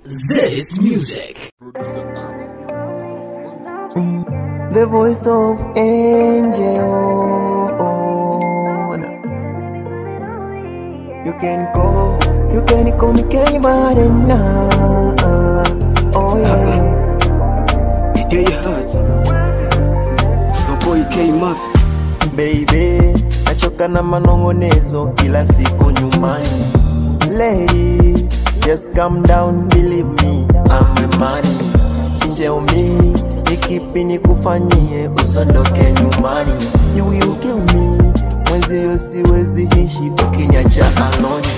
This music. The voice of angel. You can call, you can call me K-Marina. Oh yeah. Day hasa No boy K Mafia Baby, nachoka na manongonezo kila siku nyumbani. Lady, just calm down, believe me, I'm a man. Tell me, ni kipi nikufanyie usondoke nyumbani. You will kill me, mwenzio siwezi ishi ukinyacha alone.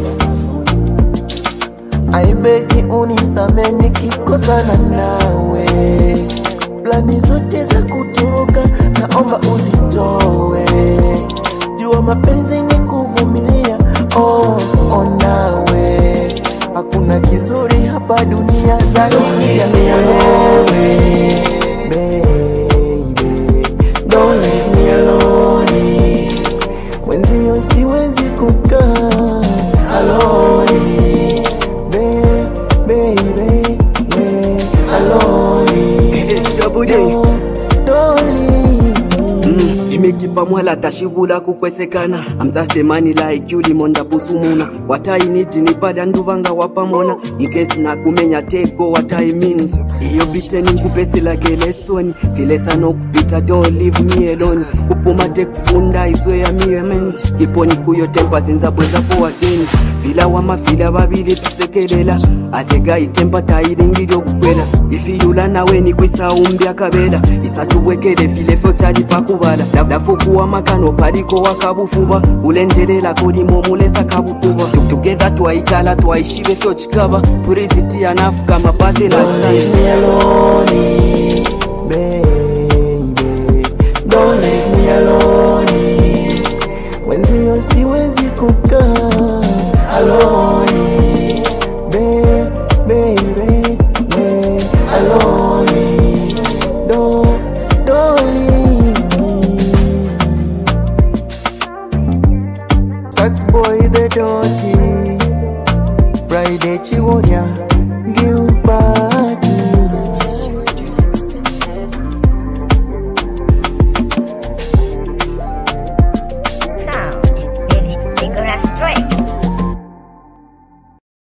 Aibeki unisame nikikosana nawe, plani zote za kutoroka naomba uzitowe. Jua mapenzi ni kuvumilia, oh, oh nawe hakuna kizuri hapa dunia zaidi ya wewe. Baby, don't leave me alone. Mwenzio siwezi kukaa alone. Baby, baby, baby, alone. SWD Don't, don't leave me. imekipa mwala tashivula kukwesekana I'm just a man like you limonda pusumuna watainiji nipada nduvanga wapamona ikesi na kumenya tego wataimins iyo biteni nkupetsi like lesoni vilesano kupita don't leave me alone kupuma tekufunda izoya miyemen kiponi kuyo tempa sinzabwezapo wageni vila wamavila vavili tusekelela athega itempa tailingilyokukwela ifiyula naweni kwisaumbi akavela isatuwekele filefyo cali pakuvala dafukuwa makano paliko wakabufuba ulenjelela kolimo mulesa kabukuba together twaitala twaishive fyo cikava puriziti anafu kama pate na Don't leave me alone, baby. Don't leave me alone. Mwenzio siwezi kukaa alone, baby, baby, baby, alone. Don't, don't leave me. Sax boy the dirty, Friday chiwonya.